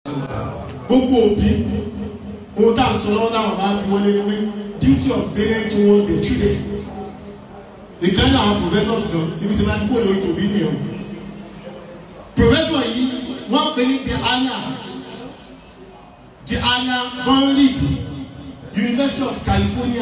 gbogbo òbí ohun tá à ń sọ lọ́wọ́ táwọn bá fi wọlé ni pé duty of parent towards their children ìkànnì àwọn professors kan ibi tí wọ́n ti kó lórí tòbí nìyẹn professor yìí wọ́n pè ní the anna the anna bonrid University of California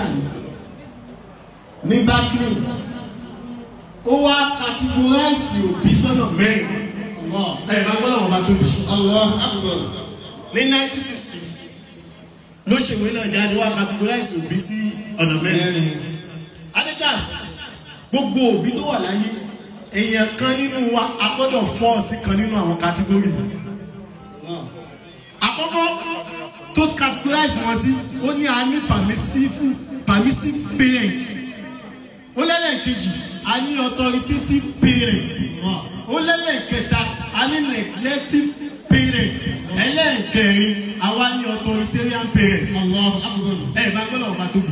ní Berkeley ó wá categorize òbí sọ́nà mẹ́rin ẹ̀ bá gbọ́dọ̀ wọn bá tóbi ní nineteen sixty ló ṣèwé náà jáde wá categorize òbí sí ọ̀nà mẹ́rin adidas gbogbo òbí tó wà láyé èèyàn kan nínú wa a gbọ́dọ̀ fọ́ sí kan nínú àwọn category àkọ́kọ́ tó categorize wọn sí ó ní a ní permissive permissive parent ó lẹ́lẹ́kejì a ní authoritative parent ó lẹ́lẹ́kẹta a ní neglective parent ẹlẹ́ẹ̀kẹrin àwa ní authoritarian parent ẹ bá gbọ́dọ̀ ọba tóbi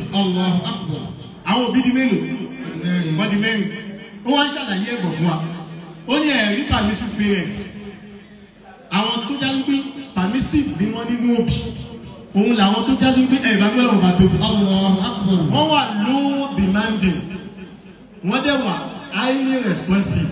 àwọn òbí di mélòó wọ́n di mẹ́rin ó wá ń ṣàlàyé ẹ̀bọ̀ fún wa ó ní ẹ̀rí permissive parent àwọn tó já ń gbé permissive bí wọ́n nínú òbí òun làwọn tó já sí pé ẹ̀ bá gbọ́dọ̀ ọba tóbi wọ́n wà low demanding wọ́n dẹ̀ wà highly responsive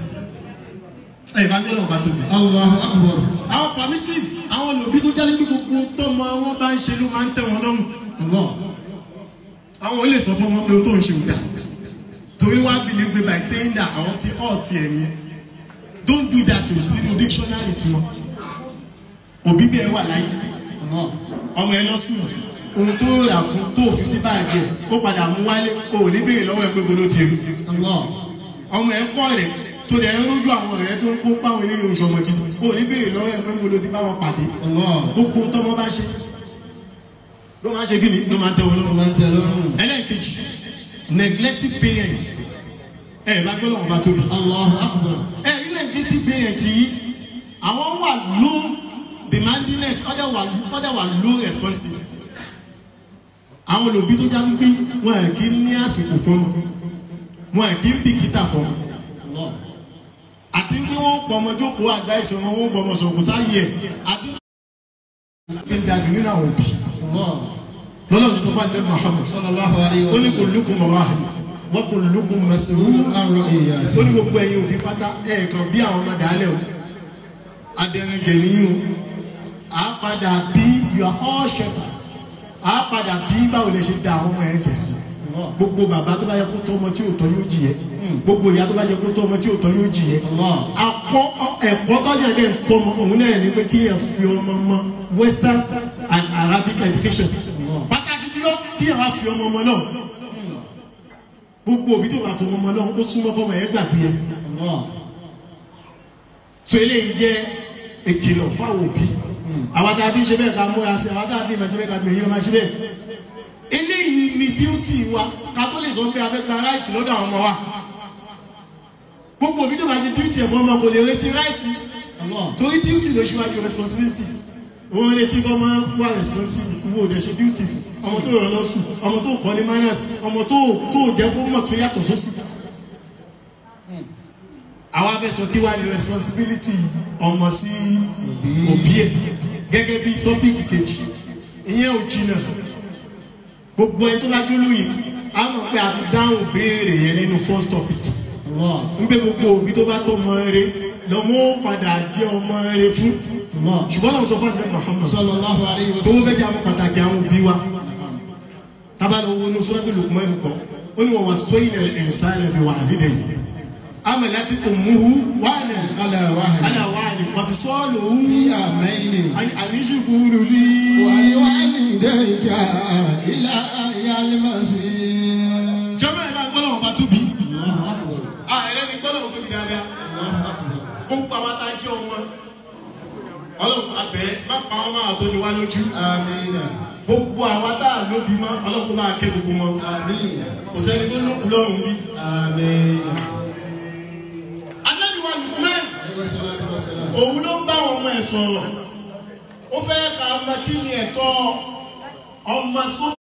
ẹ̀ bá gbọ́dọ̀ ọba tóbi àwọn permissive àwọn olùbí tó já sí pé gbogbo tọ́mọ wọn bá ń ṣe ló máa ń tẹ̀ wọ́n lọ́rùn àwọn ò lè sọ fún wọn pé o tó ń ṣe òdà torí wá believe by saying that àwọn ti ọ̀ tiẹ̀ ni don't do that o sí inú dictionary tiwọn òbí bí ẹ wà láyé ọmọ ẹ lọ school ohun tó rà fún tó fi sí báàgì ẹ ó padà mú wálé o ò ní béèrè lọ́wọ́ ẹ pé bolo ti rí ọmọ ẹ kọ́ rẹ̀ tó dẹ̀ ń rójú àwọn ọ̀rẹ́ tó ń kó páwọn eléyìí oṣù ọmọ gidi o ò ní béèrè lọ́wọ́ ẹ pé bolo ti bá wọn pàdé gbogbo tọmọ bá ṣe ló máa ń ṣe kí ni ló máa ń tẹ wọn lọ́rùn ẹlẹ́ẹ̀kejì neglecting parents ẹ bá gbọ́dọ̀ wọn bá tóbi. ẹ ilé neglecting parents yìí àwọn wà low demandingness ọ̀dẹ̀ wà ọ̀dẹ̀ wà low responsive. àwọn olùbí tó já ń gbé wọn à kí ní àsìkò fún wọn wọn à kí ń bìkítà fún wọn. àti pé wọ́n pọ̀ ọmọ jókòó àgbá ìṣòro wọn gbọ́ ọmọ sọ̀kò sáyé ẹ̀ àti fi ń dájú nínú àwọn òbí. lọ́lọ́ tó fà ní Muhammad ó ní kò lókun mọ̀ wá wọ́n kò lókun mẹsìlú ó ní gbogbo ẹ̀yin òbí pátá ẹ̀ẹ̀kan bí àwọn ọmọdé alẹ́ o adẹ̀rẹ̀jẹ̀ nìyí o à á padà bí you are all shepherd à á padà bí báwo lè ṣe da àwọn ọmọ ẹ̀ jẹ̀ sí gbogbo bàbá tó bá yẹ kó tọ́ ọmọ tí ò tọ́ yóò jìyẹ gbogbo ìyá tó bá yẹ kó tọ́ ọmọ tí ò tọ́ yóò jìyẹ akọ ẹ̀kọ́ tọ́jà dẹ̀ ń kọ́ ọmọ òun náà ní pé kí ẹ fi ọmọ mọ western and arabic education pàtàkì jùlọ kí ẹ wá fi ọmọ ọmọ náà gbogbo òbí tó bá fọmọ ọmọ náà ó súnmọ́ fọmọ ẹ̀ gbàgbé ẹ so eléyìí jẹ́ ìkìlọ̀ fáwọn òbí àwọn tá a ti ń ṣe bẹ́ẹ̀ ká múra sí àwọn tá a ti ń ṣe bẹ́ẹ̀ ká gbìyànjú ọmọ ṣe bẹ́ẹ̀ eléyìí ni díútì wa ká tó lè sọ pé a fẹ́ gba ráìtì lọ́dọ̀ àwọn ọmọ wa gbogbo òbí tó bá ṣe díútì ẹ̀fọ́ ọmọ kò lè retí ráìtì torí díútì ló ṣíwájú responsibility òun retí kọ́ máa ń wá responsible fún owó ìdẹ̀ṣẹ̀ duty ọmọ tó rọ̀ lọ school ọmọ tó kọ́ ní manners ọmọ tó tó jẹ́ kó mọ̀ tó yàtọ̀ sósì àwa fẹ́ sọ kí wá ní responsibility ọmọ sí òbí ẹ̀ gẹ́gẹ́ bí tọ́pìkì kejì ìyẹn ò jìnnà gbogbo ẹni tó bá jó lóye a mọ̀ pé a ti dáhùn béèrè yẹn nínú first topic ń gbé gbogbo òbí tó bá tó mọ eré lọ́mọ padà jẹ́ ọmọ eré fún ṣùgbọ́n náà sọ fún àti Muhammad sallallahu alayhi wa tó sallam. fẹ́ jẹ́ àwọn pàtàkì àwọn òbí wa tábàlì owó ní Suratul Luqman kọ́ ó ní wọ́n wá sọ́yìn al-insana biwalidayhi amalati ummuhu wahnan ala wahid. ala wahnin wa fisaluhu fi amaini. an ishkur li waliwalidayka ila yalmasir. jẹ́mọ̀ ẹ̀ bá gbọ́dọ̀ wọn bá tóbi Allahu akbar. a ẹ̀rẹ́ ni gbọ́dọ̀ wọn tóbi dáadáa Allahu akbar. gbogbo àwọn tá a jẹ́ ọmọ ọlọ́run abẹ́ má pa wọn máa tó ní wá lójú amina. gbogbo àwọn tá a lóbi mọ́ ọlọ́run máa kẹ́ gbogbo wọn amina. kò sẹ́ni tó lókun lọ́rùn bí. amina. anábìwá Lukman alayhi salatu wa salam. òun ló ń bá àwọn ọmọ ẹ̀ sọ̀rọ̀ ó fẹ́ ka ọmọ kí ni ẹ̀tọ́ ọmọ sóbì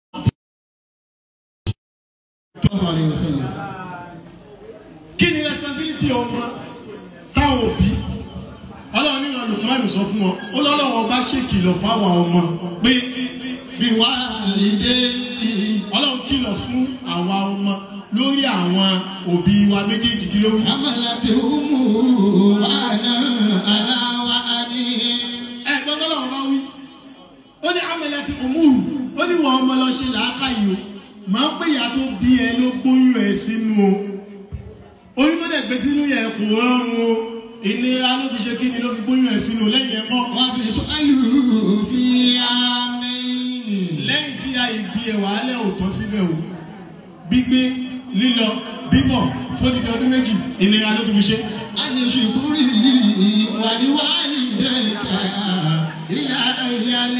sallallahu alayhi wa sallam. kí ni responsibility ọmọ sáwọn òbí ọlọ́run ní ìran lukman sọ fún ọ ó lọ́lọ́wọ́ bá ṣèkìlọ̀ fáwọn ọmọ pé bí wàá rí dé ọlọ́run kìlọ̀ fún àwa ọmọ lórí àwọn òbí wa méjèèjì kí ló wí. حملت أمه وأنا على وأني ẹ gbọ́dọ̀ lọ́wọ́ bá wí. ó ní amẹ́lẹ́ ti òmùrù ó ní wọ́n ọmọ lọ ṣe làákàyè o máa ń pè ìyá tó bí ẹ ló gbóyún ẹ sínú o oyún tó dẹ̀ gbé sínú yẹn kò rọrùn o ìnira ló fi ṣe kí ni ló fi gbóyún ẹ sínú lẹ́yìn ẹ̀ mọ́ وبسؤاله في عامين lẹ́yìn tí a ìbí ẹ̀ wàhálẹ̀ ò tọ́ síbẹ̀ o gbígbé lílọ bíbọ̀ fódìdí ọdún méjì ìnira ló tún fi ṣe. أن اشكر لي ولوالديك إلى أيام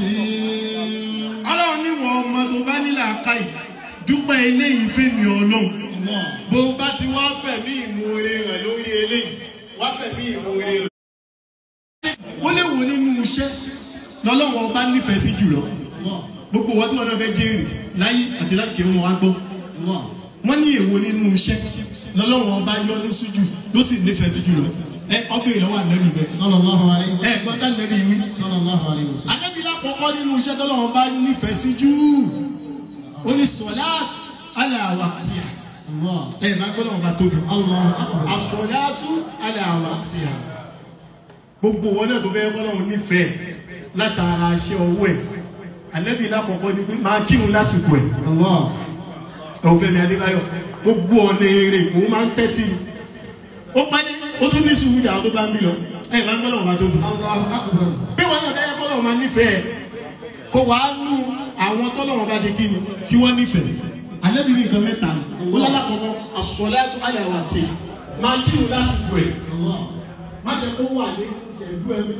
المصير ọlọ́run níwọ̀n ọmọ tó bá nílà káyì dúpẹ́ eléyìí fẹ́mi ọlọ́run bó o bá ti wá fẹ̀mí ìmoore rẹ̀ lórí eléyìí wá fẹ̀mí ìmoore rẹ̀. ó lè wò nínú iṣẹ́ lọ́lọ́wọ́ ọba nífẹ̀ẹ́ sí jùlọ gbogbo wọn tí wọn náà fẹ́ jẹ́rìí láyé àti láti kí wọn wá gbọ́ wọ́n ní èwo nínú iṣẹ́ lọ́lọ́wọ́ ọba yọ́nú sí jù ló sì nífẹ̀ẹ́ sí jùlọ ẹ ọbẹ̀ ìlọ́wọ́ ànábì bẹ́ẹ̀ صلى الله عليه ẹ وسلم gbọ́dọ̀ ànábì wí. صلى الله عليه وسلم Anábìlá kọ̀ọ̀kan nínú iṣẹ́ tọ́lọ́wọ́n bá nífẹ̀ẹ́ sí jù ó ní sọ̀lá aláwa tí a الله ẹ̀ máa gbọ́dọ̀ wọn bá tóbi الله أكبر àsọ̀látú aláwa tí a gbogbo wọn náà tó fẹ́ kọ́lọ́wọ́n nífẹ̀ẹ́ látara aṣẹ ọwọ́ ẹ̀ Anábìlá kọ̀ọ̀kan ni pé máa kírun lásìkò ẹ̀ الله ẹ̀wọ̀n Fẹ́mi Adébáyọ̀ gbogbo ọ̀nà èrè òun máa ń tẹ́tí ni ó pàdé ó tún ní sùúrù jà tó bá ń bí lọ ẹ̀ máa gbọ́dọ̀ wọn bá tóbi الله أكبر bí wọn náà dáyà kọ́lọ́ máa nífẹ̀ẹ́ kó wàá nú àwọn tọ́lọ́wọ́n bá ṣe kí ni kí wọ́n nífẹ̀ẹ́ alẹ́bí ní nǹkan mẹ́ta ni ó lálàkọ́kọ́ àsọ̀lẹ́tù àyàwó àti máa kí ni lásìkò ẹ̀ الله má jẹ́ kó wà ní ìṣẹ̀dú ẹ̀mí.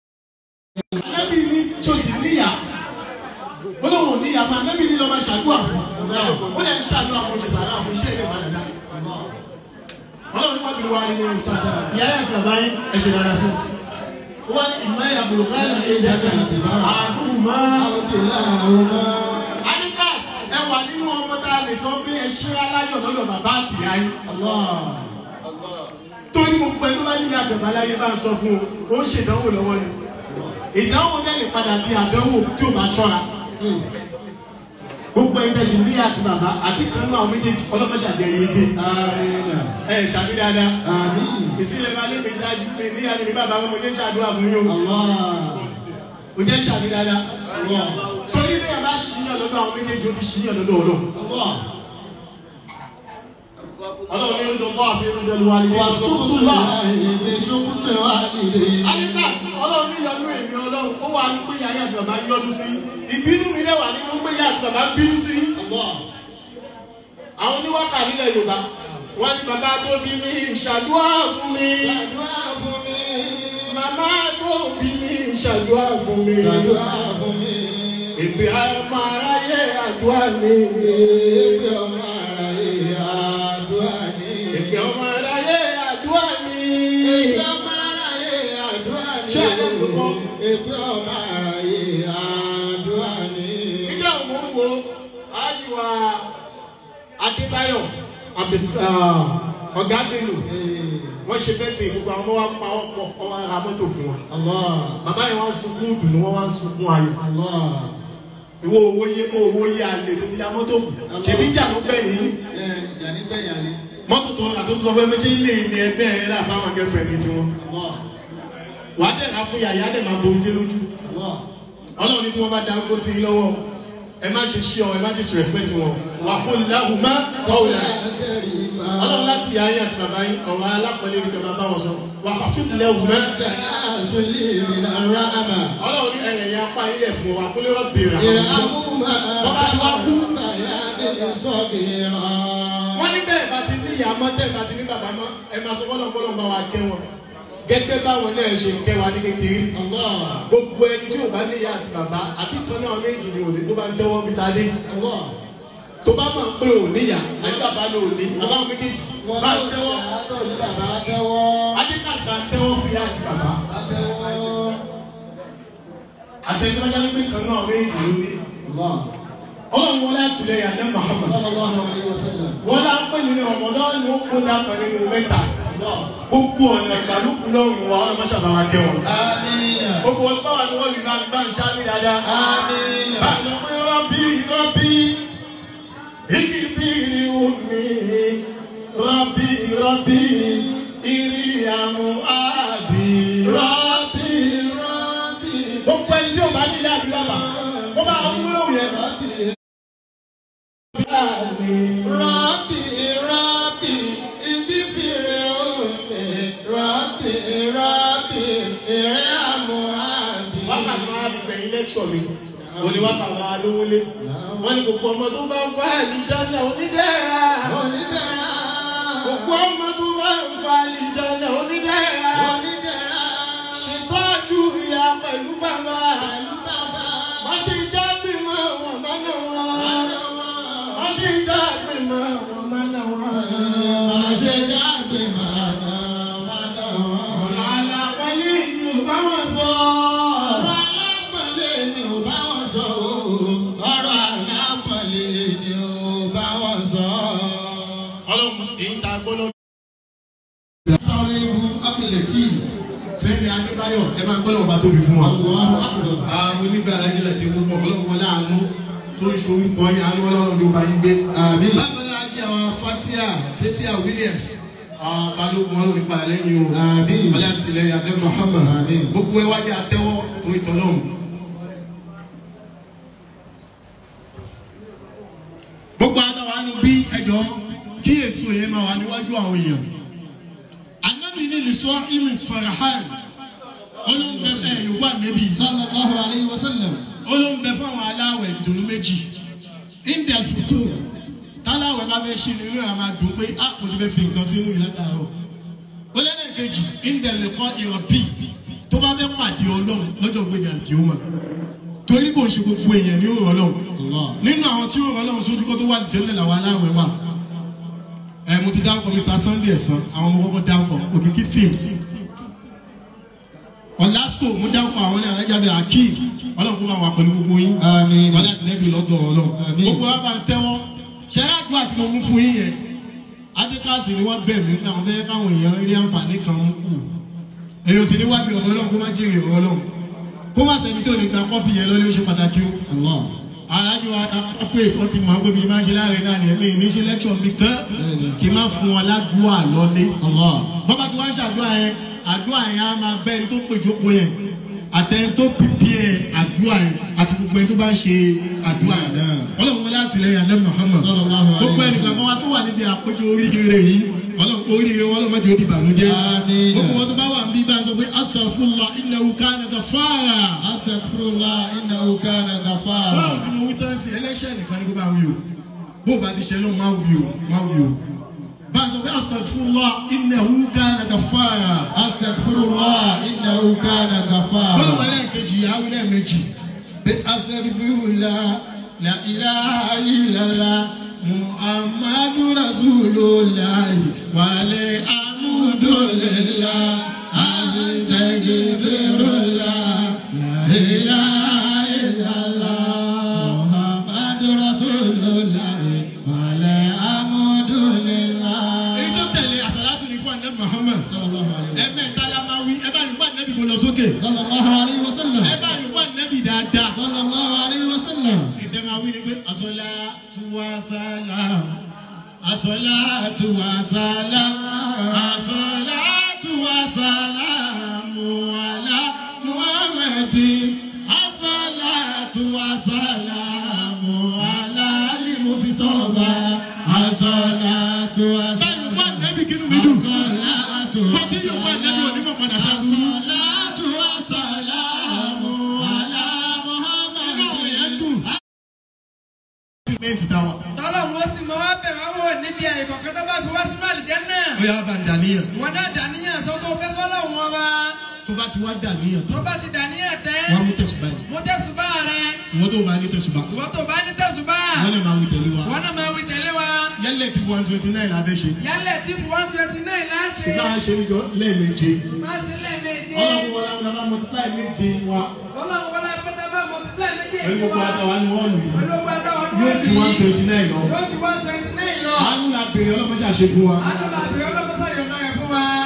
alẹ́bí ní ṣòṣì níyà ó lóun ò níyà máa alẹ́bí ní lọ́ máa ṣàdúrà fún ó lẹ́ ń ṣàdúrà fún ṣèṣàrà fún iṣẹ́ ìlẹ̀ máa dàda ọlọ́run ní wàbí wa nínú ìsàsà ìyá yẹn àti bàbá yẹn ẹ ṣe dára sí i wọ́n ní ìmọ̀ ẹ̀yà bùrùkálà ẹ̀dá kan àdúrà máa أو كلاهما Anika ẹ wà nínú ọmọ tá a lè sọ pé ẹ ṣe aláyọ̀ lọ́dọ̀ bàbá àti ìyá yín. الله Torí gbogbo ẹni tó bá níyà àtẹ̀bá láyé bá ń sọ fún o, ó ń ṣèdánwò lọ́wọ́ ni. Ìdánwò náà lè padà di àdánwò tí ò bá ṣọ́ra. Gbogbo ẹni tẹ̀sí níyà àti bàbá àti kan náà àwọn méjèèjì ọlọ́mọṣàdé ẹ̀yẹ dé. آمين Ẹ ṣàbí dáadáa. آمين Ìsílẹ̀ máa lé mi dájú pé níyà ni mi bàbá wọn mo jẹ́ ṣàdúrà fún yín o. الله Mo jẹ́ ṣàbí dáadáa. الله Torí bí ẹ bá ṣíyàn lọ́dọ̀ àwọn méjèèjì ó ti ṣíyàn lọ́dọ̀ ọlọ́run. الله Ọlọ́run ní ọdún bọ́ àfi ọdún ọdún wa ní wàá وسقط sọ́kùtù náà. الله بسقط والديه Àyíká ọlọ́run ní ìyọnú èmi ọlọ́run ó wà ní pé yàrá àti bàbá yọdún sí. Ìbínú mi náà wà nínú pé yàrá àti bàbá bínú sí. الله Àwọn oníwákà nílẹ̀ Yorùbá wọ́n ní bàbá tó bí mi ṣàdúrà fún mi. ṣàdúrà fún mi Màmá tó bí mi ṣàdúrà fún mi. ṣàdúrà fún mi Èpè ọmọ aráyé àdúrà mi. èpè ọmọ ara yìí àdúrà ní. Èpè ọmọ aráyé àdúrà mi. èpè ọmọ ara yìí àdúrà ní. Ṣé àlọ́ ló kọ́? èpè ọmọ ara yìí àdúrà ní. Nígbà wo ń wo Ájíwá Adébáyọ̀ Abdus- Ọ̀gá Bello wọ́n ṣe bẹ́ẹ̀ bẹ́ẹ̀ gbogbo àwọn ọmọ wa pa wọ́n pọ̀ ọmọ ara mọ́tò fún wọn. Allah Bàbá yẹn wá ń sunkún dùnú wọ́n wá ń sunkún ayọ̀. Allah Ìwọ owó yé owó yé alẹ́ tó ti ya mọ́tò fún. Ṣèbí ìjà ló bẹ̀ yín. ẹ yàní bẹ́ẹ̀ yàní. Mọ́tò tó rà tó sọ fún ẹ méjì ilé ní ẹgbẹ́ ẹ rà fáwọn akẹ́fẹ́ ní tiwọn. Allah Wà á dẹ̀ ká fún yàyà dẹ̀ máa bomi jẹ́ lójú. Allah Ọlọ́run ní tí wọ́n bá da kó sí i lọ́wọ́. Ẹ má ṣe ṣí ọ, ẹ má disrespect wọn. Wà á kó láhùn má kọ́wé náà. Ọlọ́run láti yà ayé àti bàbá yín ọ̀rọ̀ alápọ̀lẹ́ ní kẹfà bá wọn sọ. Wà á fi lẹ́wù mẹ́. Ọlọ́run ní ẹ̀rẹ̀ yẹn apá yín lẹ̀ fún wa kó lè wọ́n béèrè àwọn ọmọ. Wọ́n ní bẹ́ẹ̀ bá ti ní ìyá mọ́ tẹ́ bá ti ní bàbá mọ́ ẹ máa sọ fọ́lọ́ fọ́lọ́ bá wa kẹ́ wọn. Gẹ́gẹ́ báwọn náà ṣe kẹ́ wa ní kékeré. Gbogbo ẹni tí ò bá ní ìyá àti bàbá àbí kan náà méjì ni òde tó bá ń tẹ́wọ́ bí tadé. Tó bá máa ń pé ò níyà àbí bàbá ló ní àbáwọn méjèèjì bá ń tẹ́wọ́. Adékàsá tẹ́wọ́ fún ìyá àti bàbá. Àtẹnudọ́jà ní pé kan náà méjì ló ní. Ọlọ́run wọlé àtìlẹyìn àdé Muhammad. Wọ́n lá ń pè nínú ọmọdé ni ó kó dákan nínú mẹ́ta. gbogbo ọ̀nà ìgbàlùkù lọ́rùn wa ọlọ́mọ ṣàbáwá kẹ́ wọn. gbogbo wọn bá wà ní wọ́ọ̀lù náà bá ń ṣáájú dáadáa. bá a sọ pé rọ́bì rọ́bì igi fìrí omi rọ́bì rọ́bì ìrì àmú àbí rọ́bì rọ́bì. gbogbo ẹni tí o bá ní ilé àdúrà bá ó bá àwọn gbólóhùn yẹn. Rabbi, Rabbi, igi fìrè omi. Rabbi, Rabbi, èrè àmúhàbí. wákàtí máa fi gbẹ̀yìn lẹ́kṣọ̀ mi òní wákàtí máa lówó lé wọ́n ní gbogbo ọmọ tó bá ń fa àlìjáná onídẹ́ra Onídẹ̀ra. gbogbo ọmọ tó bá ń fa àlìjáná onídẹ́ra Onídẹ̀ra. ṣètọ́jú ìyá pẹ̀lú bàbá Pẹ̀lú bàbá. má ṣe jáde mọ́ wọn má nà wọn Àná wọn. má ṣe jáde mọ́ wọn má nà wọn. Àṣẹ jáde màdà màdà wọn. ọ̀nà àlàpàlẹ́ ni ò bá wọn sọ. Ọ̀rọ̀ alápọ̀lé ni ò bá wọn sọ o. Ọ̀rọ̀ alápọ̀lé ni ò bá wọn sọ. ọlọ́run èyí tá a gbọ́ lọ́dún. sáré ibu apilẹ̀tì fẹ́mi adébáyọ̀ ẹ máa gbọ́dọ̀ ọba tóbi fún wa. Allahu akbar. àwọn onífẹ́ alájílẹ̀ ti mú fún ọlọ́run wọlé àánú tó ń ṣe orúkọ yín àánú ọlọ́run ló bá yín gbé. Àmín. bákan náà jí àwọn fatia fatia williams àwọn balógun ọlọ́run nípa lẹ́yìn o. Àmín. wọlé àtìlẹyìn abẹ́ muhammad. Àmín. gbogbo ẹ wájú àtẹwọ́ tó ìtọ́lọ́hún. gbogbo àtàwọn àánú bí ẹjọ́ kí èso yẹn máa wà níwájú àwọn èèyàn anabi ni lisọ imi farahan olóńgbẹ ẹ yorùbá nẹbi Sallallahu alayhi wa sallam. olóńgbẹ fáwọn aláwẹ̀ ìdùnnú méjì indel futu táláwẹ̀ bá fẹ́ ṣe ni inú rẹ̀ máa dùn pé a kò ti fẹ́ fi nǹkan sínú ìlà dàrọ olóńgbẹ̀kejì indel lè kọ́ ìrọ̀bì tó bá fẹ́ pàdé ọlọ́run lọ́jọ́ gbẹ̀dẹ̀ àdìyẹ́wò torí kò ń ṣe gbogbo èèyàn ní òrò ọlọ́run Allah. nínú àwọn tí òrò ọlọ́run sójú kó tó wà jẹ́lẹ̀ làwọn aláwẹ̀ wà ẹ mo ti dárúkọ mr sunday ẹ̀sán àwọn ọmọ kọ́kọ́ dárúkọ òkìkí films ọ̀làsíkò mo dárúkọ àwọn ní alájáde akeem ọlọ́run kó bá wà pẹ̀lú gbogbo yín Àmín. wọ́n láti lẹ́bi lọ́dọ̀ ọlọ́run Àmín. gbogbo wa bá ń tẹ́wọ́ ṣẹ́ àdúrà tí mo mú fún yín yẹn adékàsì ni wọ́n bẹ̀ mí pé àwọn fẹ́ẹ́ káwọn èèyàn rí àǹfààní kan ń kù èyí ò sì ní wábi ọ̀rọ̀ ọlọ́run kó má jèrè ọ̀rọ̀ ọlọ́run kó má sẹ́ni tó lè gba kọ́pì yẹn lọ́lé ó ṣe pàtàkì o Allah. alájọ corporate wọn ti mọ pé bí máa ń ṣe láàrin náà nìyẹn mi ní ṣe lecture mi kan kì í má fún wọn ládùúgbò àlọ́lé Allah. bọ́bá tí wọ́n ń ṣàdúrà yẹn àdúrà yẹn á máa bẹ́ẹ̀ tó péjọpọ̀ yẹn àtẹni tó pìpì ẹ̀ àdúrà yẹn àti gbogbo ẹni tó bá ń ṣe àdúrà yẹn ọlọ́run wọlé àtìlẹyìn alẹ́ Muhammad Sallallahu alaihi gbogbo ẹnìkan kan wá tó wà níbi àpéjọ oríire yìí ọlọ́run oríire wọn lọ́mọdé ó di ìbànújẹ́ Àmín. gbogbo wọn tó bá wà níbí bá sọ pé astaghfirullah innahu kana ghaffara Astaghfirullah innahu kana ghafara. bọ́lá tí mo wí tán sí ẹlẹ́ṣẹ̀ nìkan ni kó bá wí o bó o bá ti ṣe náà má wí o má wí o bá a sọ pé astaghfirullah innahu kana ghaffara Astaghfirullah innahu kana bọ́lá ghafara. wọn lẹ́ẹ̀kejì yàwó lẹ́ẹ̀mejì pé astaghfirullah la ilaha illallah muhammadu rasulullah wàlẹ̀ amúdòlélá astaghfirullah la ilaha illallah muhammadu rasulullah wàlẹ̀ amúdòlélá. èyí tó tẹ̀lé àsàlátù ní fún ànábì muhammad Sallallahu alayhi wa ẹ̀mẹ́ta la máa wí ẹ bá yìí bá ànábì kò lọ sókè Sallallahu alayhi wa sallam. ẹ bá yìí bá ànábì dáadáa. Sallallahu alayhi wa sallam. ìdẹ́mà wí ni pé asọ́láàtú wa sálàm asọ́láàtú wa sálàm asọ́láàtú wa sálàm wàlá muhammadi asọ́láàtú wa sálàm wàlá limusitọ́ba asọ́láàtú wa sálàm. báyìí wọ́n nẹ́bí kínú mi dùn. Assalatu wa Bọ́tí yóò wá nẹ́bí onímọ̀ padà sábú. Assalatu wa salamu ala Muhammadin. Inú àwọn yẹn dùn. Sìmẹ́ǹtì táwa. tọ́lọ̀ wọn sì mọ wá bẹ̀ wá wò níbi àyè kọ̀ọ̀kan tó bá fi wá sínú àlìjẹ́ náà. Ó yà bá ń dàníyàn. wọn náà dàníyàn sọ tó fẹ́ fọ́lọ̀ wọn wá. tó bá ti wá dàníyàn tó tán bá ti dàníyàn tẹ́. wọ́n á mú tẹ̀sùbá yìí mo tẹ̀sùbá rẹ. ìwọ́n tó bá ní tẹ̀sùbá ìwọ tó bá ní tẹ̀sùbá. wọ́n lè máa wí tẹ̀lé wa wọn náà máa wí tẹ̀lé wa. yálẹ̀ tí one twenty nine la fẹ́ ṣe yálẹ̀ tí one twenty nine láti. ṣùgbọ́n a ṣe níjọ lẹ́ẹ̀méje má ṣe lẹ́ẹ̀mejì. ọlọ́run wọlé àwọn ọmọ multiply méje wa ọlọ́run wọlé pátá bá multiply méjì. pẹ̀lú gbogbo àtàwọn ni wọ́n lù yìí pẹ̀lú gbàdá ọdún yóò ju one twenty nine lọ yóò ju one twenty nine lọ. àánú la bèrè ọlọ́mọṣẹ́ àṣẹ fún wa àdúrà àbí ọlọ́mọsá yóò náà yẹ fún wa.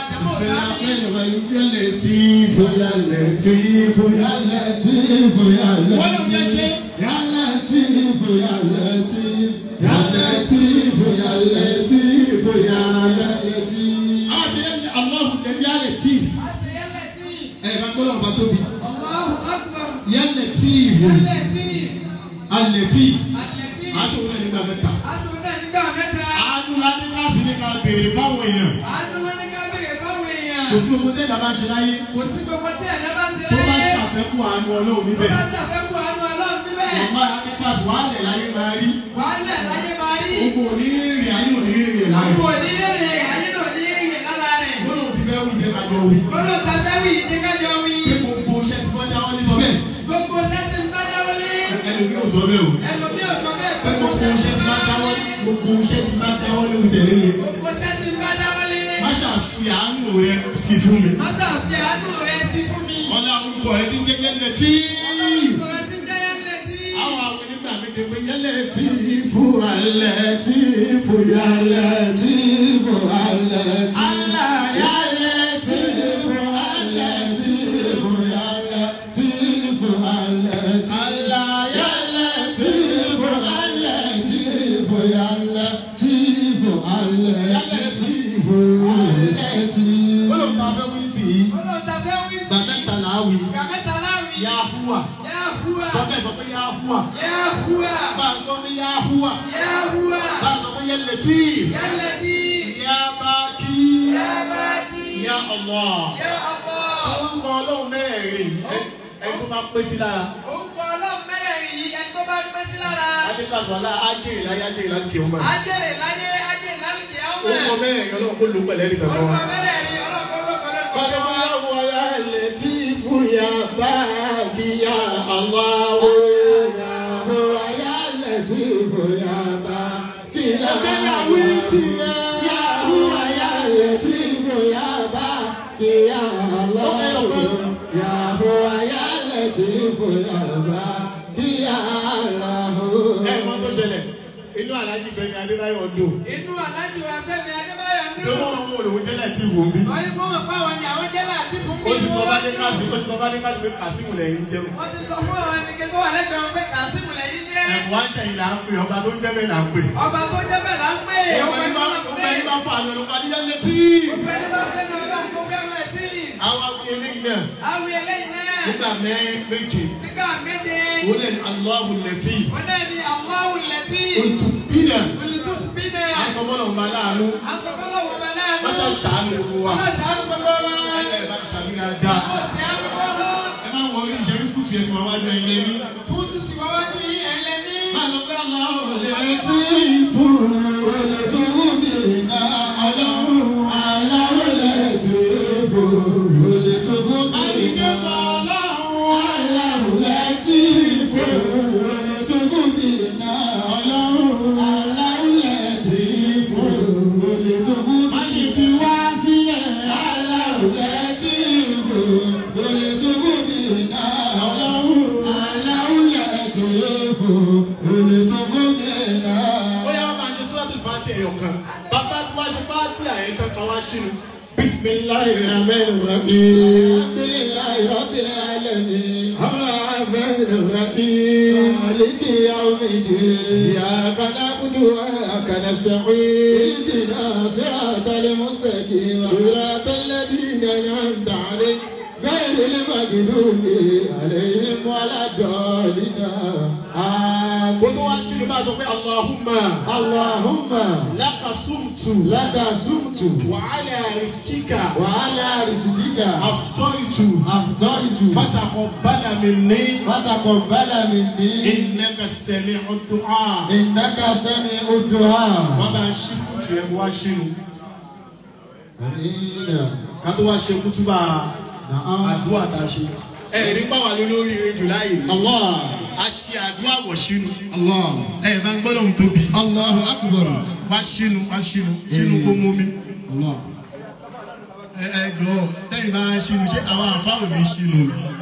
بالرحمن الرحيم يا لطيف يا لطيف يا لطيف يا wọ́n lè jẹ́ ṣe. يا لطيف يا لطيف يا لطيف يا لطيف يا لطيف. لطيف àwọn ṣe yẹn ní aláhùn lẹ́bí yà lẹ́tíf. ẹ̀ bá gbọ́dọ̀ bá tóbi. yà lẹ́tíf alẹ́tíf. aṣọ wọn nígbà mẹ́ta. àánú ládé káàsì ní ká béèrè fáwọn èèyàn. kò sí gbogbo tẹ́lẹ̀ bá ṣe láyé. Kò sí gbogbo tí ẹ̀dá bá ń ṣe tó bá láyé. ṣàfẹ́kù àánú ọlọ́run Tó níbẹ̀. bá ṣàfẹ́kù àánú ọlọ́run níbẹ̀. màmá ládé káàsì wà á lẹ̀ láyé máa rí. Wàhálà láyé máa rí. gbogbo onírìnrìn ayé onírìnrìn láyé. Kò ní èrè ayé náà ní èrè lára rẹ̀. gbọ́dọ̀ ti fẹ́ wí jẹ́ kájọ wí. Gbọ́dọ̀ ta fẹ́ wí ní kájọ wí. pé gbogbo iṣẹ́ tí wọ́n dáwọ́ ní sọ bẹ́ẹ̀. Gbogbo sẹ́sì ń bá dáwọ́lé. ẹlòmíì ò sọ bẹ́ẹ̀ o. Ẹlòmí ò sọ bẹ́ẹ̀ pé gbogbo iṣẹ́ tí wọ́n dáwọ́ gbogbo iṣẹ́ tí wọ́n dáwọ́ lórí tẹ̀lé yẹn. Gbogbo sẹ́sì ń bá dáwọ́lé. má ṣàfi àánú rẹ sí fún mi. Má ṣàfi àánú rẹ̀ sí fún mi. ọlá orúkọ rẹ ti ń jẹ́ yẹlẹ tí. Ọ̀rọ̀ ti jẹ́ yẹlẹ̀ tí. àwọn àwọn onígbà méje pé yẹlẹ tí fún alẹ́ tí fún yẹlẹ tí fún alẹ́ tí. alá yẹlẹ tí fún alẹ́ tí fún yẹlẹ tí fún alẹ́ tí. alá yẹlẹ tí fún alẹ́ tí fún yẹlẹ tí fún alẹ́ tí fún alẹ́ tí. olóòtú afẹ́ wí sí i Ọlọ́run ta fẹ́ wí sí. gbàmẹ́ta làá wí Gàmẹ́ta láwí. yahuwa Yahuwa. sọ bẹ́ẹ̀ sọ pé yahuwa Yahuwa. bá a sọ pé yahuwa Yahuwa. bá a sọ pé yẹlẹtí Yálẹ̀ tí. yabaki Yabaki. ya Allah Ya Allah. orúkọ ọlọ́run mẹ́rin ẹni tó bá pé sí lára Orúkọ ọlọ́run mẹ́rẹ̀ẹ̀rin yìí ẹni tó bá pẹ́ sí lára. adékasọ̀lá ajẹ́rì láyé ajẹ́rì láyé kí o máa Ajẹ́rè láyé ajé lálùkì àwọn orúkọ mẹ́rin ọlọ́run kó ló pẹ̀lẹ́ ní kankan Orúkọ wa. mẹ́rẹ̀ẹ̀rin ọlọ́run kọ́ ló pẹ̀lú bàbá ìpàdé wa. wa ya lẹ́tí fún ya báàgì ya Allah o. ya lẹ́tí fún ya báàgì ya Allah o. ọjọ́ ìyàwó ti yẹ. Yahuwa ya lẹ́tí fún ya báàgì ya Allah o. Yahuwa ya lẹ́tí fún ya báàgì ya Allah o. ẹ mọ tó ṣẹlẹ̀ inú alájí Fẹ́mi Adébáyọ̀ dùn Inú aláàjì wa Fẹ́mi Adébáyọ̀ ní tó mọ àwọn olùwọ́n jẹ́lẹ̀ tí wò mí. Ọyún kó mọ̀ pé àwọn ni àwọn jẹ́ láti fún mi. ó ti sọ bá dé káàsì ó ti sọ bá dé káàsì pé kàsímù lẹ́yìn jẹun. Wọ́n ti sọ fún àwọn ẹnikẹ́ni tó wà lẹ́gbẹ̀ẹ́ wọn pé Kàsímù lẹ́yìn jẹ́. ẹ̀wọ̀n àṣẹyìn là ń pè ọba tó jẹ́ bẹ́ẹ̀ là ń pè. Ọba tó jẹ́ bẹ́ẹ̀ là ń pè é. ọba Ọba ní tó bá lọ ọba pé. ní bá fà lọ lọ́kọ́ adíyá létí. Ọba ní bá fẹ́ ní ọlọ́run tó fẹ́ràn sí. àwọn awi eléyìí náà Àwọn eléyìí náà. nígbà mẹ́rin méje Nígbà méje. òun lè ní Allahu lẹ́tí. Wọ́n náà ní Allahu Lẹ́tí. otu bínà Olùtúfínà. asọ́mọ́nà ọba láàánú Aṣọ́kọ́lọ́ wọ̀ bẹ̀ náà. wọ́n ṣe ṣàánú gbogbo wa. Wọ́n ṣàánú gbogbo wa. ẹ̀ka ẹ̀ bá ṣàmì dáadáa. Wọ́n sì á gbogbo wa. ẹ bá wọ orí ìṣẹ́rí fútu yẹn tí wọ́n wá jẹ ilé ní. Fútu ti wá wájú yí ẹlẹ́ni. máa lọ pé Allahu lẹ́tí fún olùtúbìnà ọlọ́run aláwọ̀ lẹ́tí fún olùtúbìnà ọlọ́run aláwọ̀ lẹ́tí fún olùtúbìnà ọlọ́run aláwọ̀ lẹ́tí fún olùtúbìnà. má ṣe fi wá sílẹ̀ aláwọ̀ lẹ́tí fún olùtúbìnà ọlọ́run aláwọ̀ lẹ́tí fún olùtúbìnà. ó yá wọ́n máa ṣe sọ́ọ́tì fàtí ẹ̀yọ̀ kan bàbá tí wọ́n ṣe fàtí àyẹ̀kọ́ kan wá sínú. bisimilahi rahman rahim. alhamdulilayi rabbil alamin. rahman rahim. maliki yawmidin. iyyaka na'budu wa iyyaka nasta'in. ihdina siratal mustaqim. siratal ladina an'amta alayhim. غير المغضوب عليهم ولا الضالين آمين. kó tó wá sínú bá a sọ pé Allahumma. Allahumma. laka sumtu. laka sumtu. wa ala riskika. wa ala riskika. aftoitu. aftoitu. fataqabbala minni. fataqabbala minni. innaka sami'ud du'a. innaka sami'ud du'a. wọ́n bá a ṣí fútu yẹn kó wá sínú. ká tó wá ṣe kútúbà àdúrà tá a ṣe. ẹ rí pàwọn lórí ejò láàyè. a ṣe àdúrà wọ̀ sínú. ẹ bá ń gbọ́dọ̀ ń tóbi. Allahu akbar. wá sínú wá sínú sínú kó mú mi. Allah. ẹ ẹ jọ tẹ́yìn bá sínú ṣé àwọn àfáwọn ní sínú.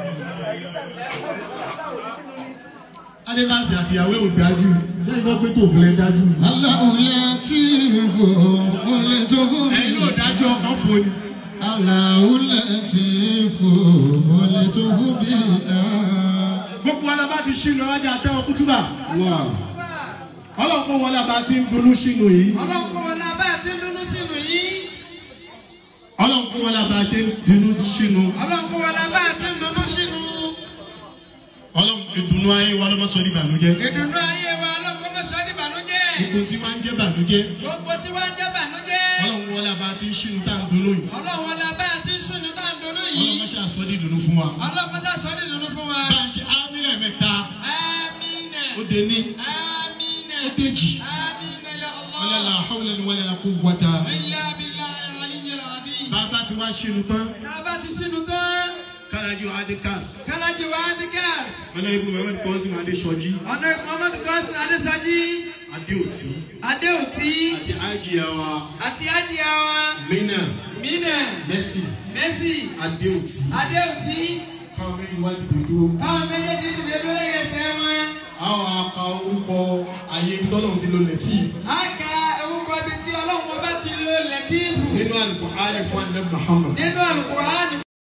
adékàsí àtìyàwó ò dájú ṣé ìgbọ́ pé tó fúnlẹ̀ dájú. Allahu latifu olùtọ́fún mi. ẹ̀yin náà dájú ọkàn fún ni. Aláwùlẹ̀ tí fò mọ́lẹ̀ tó fún bí náà. gbogbo wa la bá ti ṣínú ọjà àtẹwọn kútúbà Wà. ọlọ́pọ̀ wọlé àbá ti ń dunú ṣínú yìí ọlọ́run wọn la bá ti ń dúnú sínú yìí ọlọ́pọ̀ wọlé àbá ṣe ń dunú ṣínú ọlọ́run wọn la bá ti ń dúnú sínú ọlọ́pọ̀ ìdùnnú ayé wa lọ́mọ sọ ní ìbànújẹ́ ìdùnnú ayé wa ọlọ́run mọ̀ sọ́ ní ìbànújẹ́ gbogbo tí wọ́n ń jẹ́ ìbànújẹ́ gbogbo tí wọ́n ń jẹ́ ìbànújẹ́ ọlọ́pọ̀ wọlé àbá ti ń ṣínú tá à ń dunú yìí ọlọ́run wọn la bá ti ń sùn tá à ń dúnú yìí ọlọ́pọ̀ ṣe àsọ ní ìdùnnú fún wa ọlọ́run mọ̀ sọ́ ní ìdùnnú fún wa. bá a ṣe ámìlẹ̀ mẹ́ta amínà ó dé ní amínà ó déjì amínà ya wọlé Allah. la hawlẹ̀ ni wọlé la kó wọ́ta ilà bílà ìrọ̀lẹ́yìn làbí. bàbá ti wá ṣínú tán tá a bá ti sínú tán kálájú adikas kálájú wa ní gáàsì. ọ̀nà ibu mohammed kọ́sìm adéṣọjí ọ̀nà muhammadu gọ́sìn adéṣájí adéòtí adéòtí àti ájìyà wa àti adìyà wa mínà mínà mẹ́sì mẹ́sì adéòtí adéòtí káwọn méjì wá dìde dúró. káwọn méjèèjì dìde lórí ẹsẹ̀ wọn. àwọn aka orúkọ ayé ibi tọ́lọ́run ti lo lẹ́tíìf a ka orúkọ ibi tí ọlọ́run ọba ti lo lẹ́tíìfù nínú àlùkò àlè fún àdé muhammad nínú